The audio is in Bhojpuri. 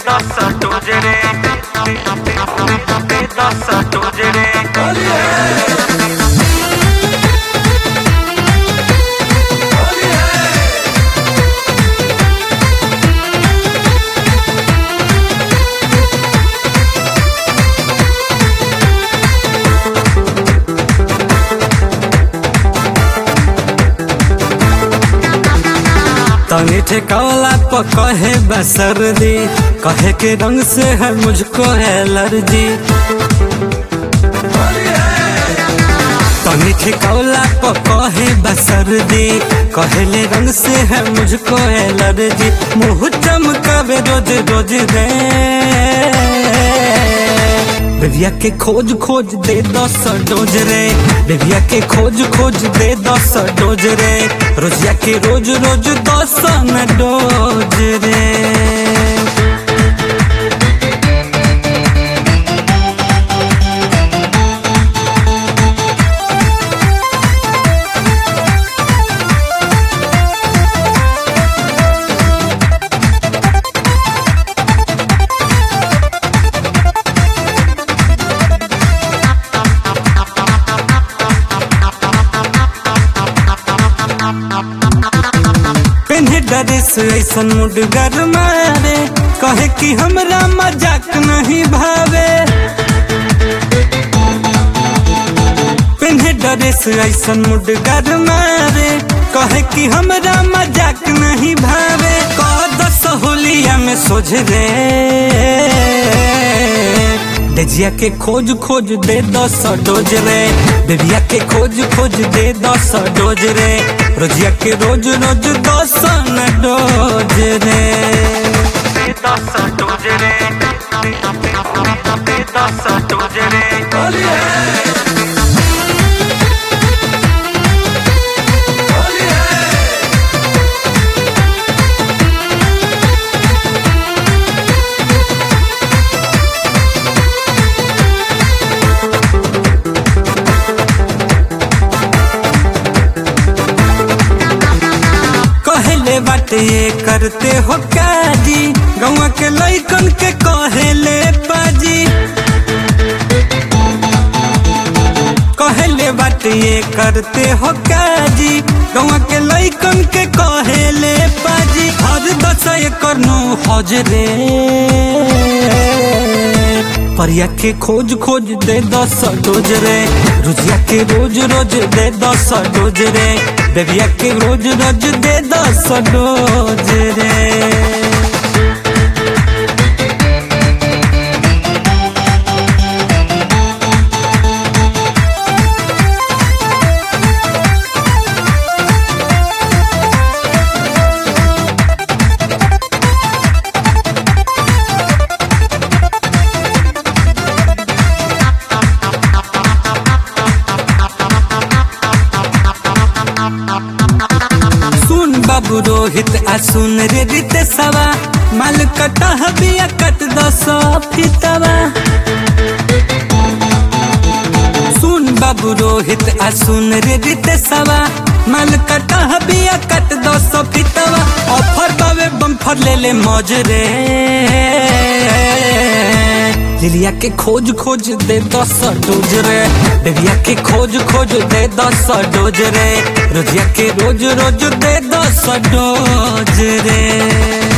ਦੱਸ ਟੋਜਰੇ ਤੇ ਦੱਸ ਟੋਜਰੇ तनी ठेकावला प कहे बसर्दी कहे के रंग से है मुझको एलर्जी तनी ठेकावला प कहे बसर्दी कहले रंग से है मुझको एलर्जी मुँह चमकावे रोज रोज रे बेबिया के खोज खोज दे दस डोज रे बेबिया के खोज खोज दे दस डोज रे रोजिया के रोज रोज दस न डोज रे पेन्हे ड्रेस ऐसन मुडगर मारे कहे कि हमरा मजाक नहीं भावे पेन्हे ड्रेस ऐसन मुडगर मारे कहे कि हमरा मजाक नहीं भावे कह दस होलिया में सोझ रे डेजिया के खोज खोज दे दस डोज रे बेबिया के खोज खोज दे दस डोज रे रोजिया के रोज रोज दस न डोज रे ਤੇ ਦੱਸ ਟੋਜਰੇ ਤੇ ਦੱਸ ਟੋਜਰੇ कहले बाटे ये करते हो काजी गौवा के लइकन के कहले बाजी कहले बाटे ये करते हो काजी गौवा के लइकन के कहले बाजी हर दस एकर नो हजरे परिया के खोज खोज दे दस डोज रे रुजिया के रोज रोज दे दस डोज रे बेबिया के रोज रोज दे दस डोज रे सुन बाबू रोहित आ सुन रे रित सवा माल कटा बिया कट दस फितवा सुन बाबू रोहित आ सुन रे रित सवा माल कटा बिया कट दस फितवा ऑफर बावे बम्फर ले ले मौज रे लिलिया के खोज खोज दे दस डोज रे बेबिया के खोज खोज दे दस डोज रे रोजिया के रोज रोज दे दस डोज रे